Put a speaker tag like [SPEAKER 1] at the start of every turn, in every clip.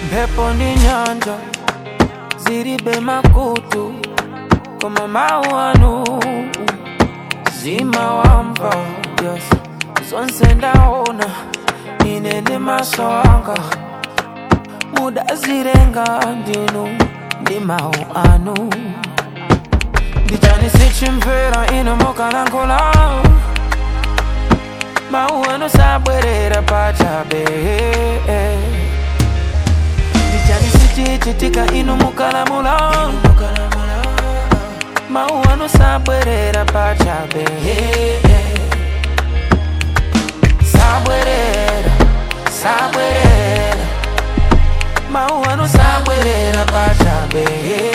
[SPEAKER 1] mphepo ndi nyanja zilibe makutu koma mawu anu zimawamva yes. zonse ndaona ine ndi maso anga mudazilenga ndinu ndi mawu anu ndichani sichimvera ino mukalankhula mawu anu sabwerera pachabe ndichani sichichitika inu mukalamula mawu anu sabwerera pachabe sabwerera sabwerera mawu anu sabwerera pachabe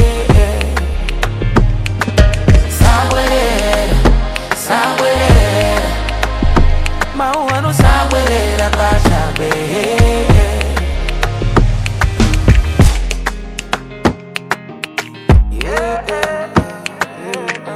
[SPEAKER 1] sabwerera sabwerera mawu anu sabwerera pachabe yeah, yeah, yeah.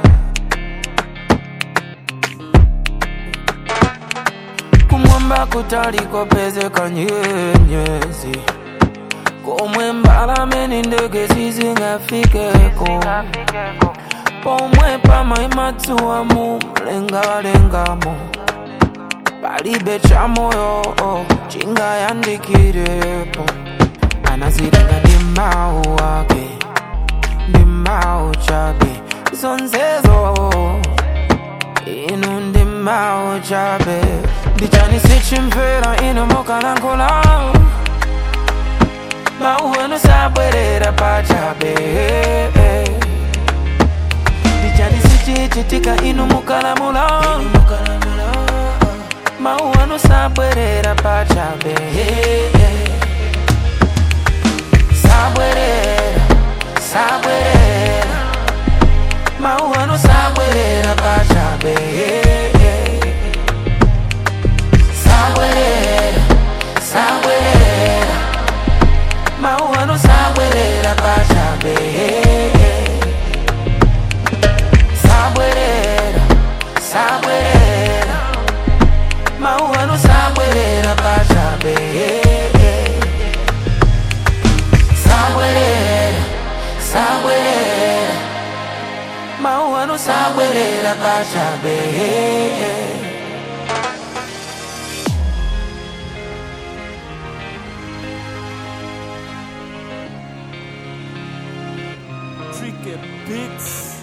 [SPEAKER 1] kumwamba kutaliko pezeka nyenyezi komwe mbalame ndi ndege sizingafikeko pomwe pamaima dzuwa mu mlengalengamo palibe cha moyo chingayandikirepo anazilenga ndi mawu ake ndi mawu chabe zonsezo inu ndi mawu chabe ndichani sichimvera inu mukalankhula mawu anu sabwerera pachabe ndichani sichichitika inu mukalamula mawu anu sabwerera pachabe sabwerera sabwerera mawu anu sabwerera pachabe sabwerera sabwerera mawu anu sabwerera pachabe sabwerera sabwerera mawu anu sabwerera pachabe sabwerera sabwerera mawu anu sabwerera pachabe
[SPEAKER 2] Tricky Beats.